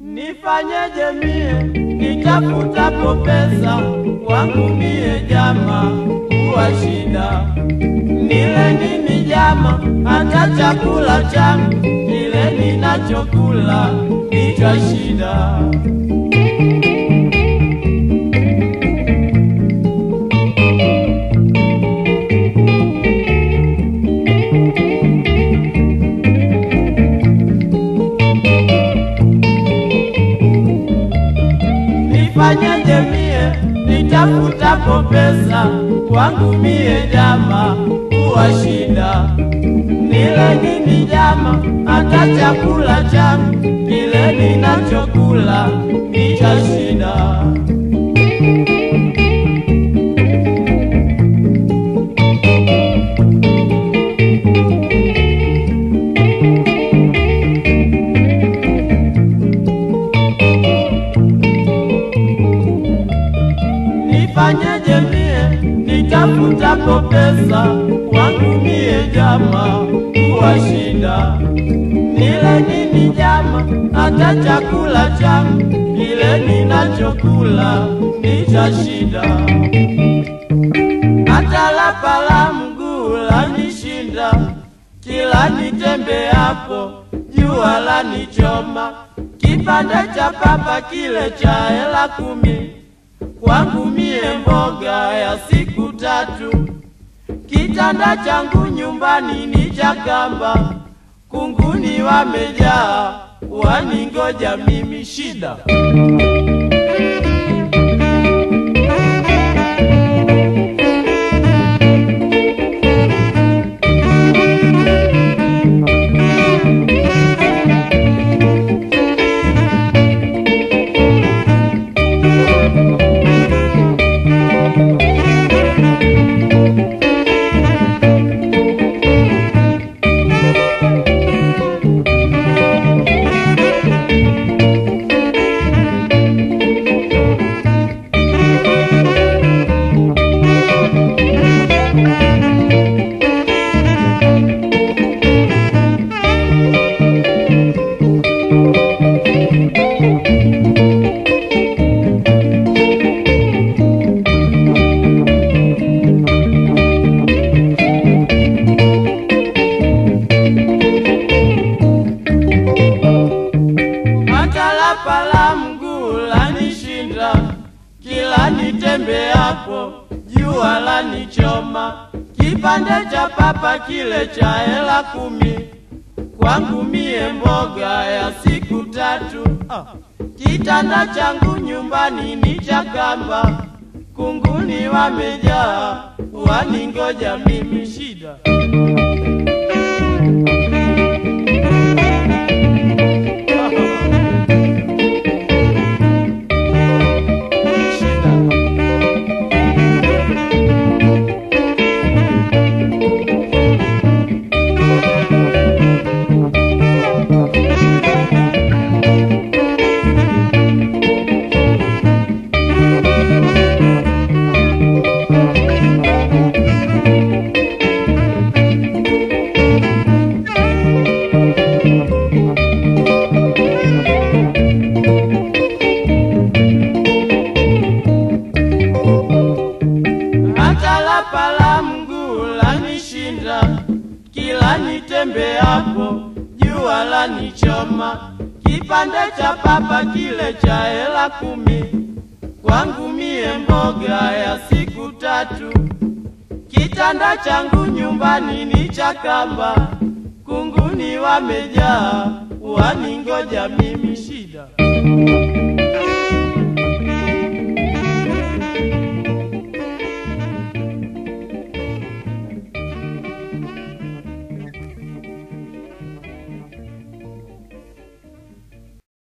Nifanyeje mie nitafutapo pesa kwangu mie jama kuwa shida, nile nini jama, hata chakula changu kile ninachokula nicha shida. Nifanyeje mie nitafutapo pesa kwangu mie jama kuwa shida, nile nini jama, hata chakula changu kile ninachokula ni cha shida. Nifanyeje mie nitafutapo pesa kwangu mie jama kuwa shida, nile nini jama, hata chakula changu kile ninachokula ni cha shida, hata lapa la mguu lanishinda, kila nitembeapo jua lanichoma, kipande cha papa kile cha hela kumi kwangu mie mboga ya siku tatu, kitanda changu nyumbani ni cha kamba, kunguni wamejaa waningoja mimi shida. hata lapa la mguu lanishinda, kila nitembeapo jua lanichoma, kipande cha papa kile cha hela kumi kwangu mie mboga ya siku tatu. Kitanda changu nyumbani ni cha kamba, kunguni wamejaa waningoja mimi shida. hata lapa la mguu lanishinda, kila nitembeapo jua lanichoma, kipande cha papa kile cha hela kumi kwangu mie mboga ya siku tatu, kitanda changu nyumbani ni cha kamba, kunguni wamejaa waningoja mimi shida.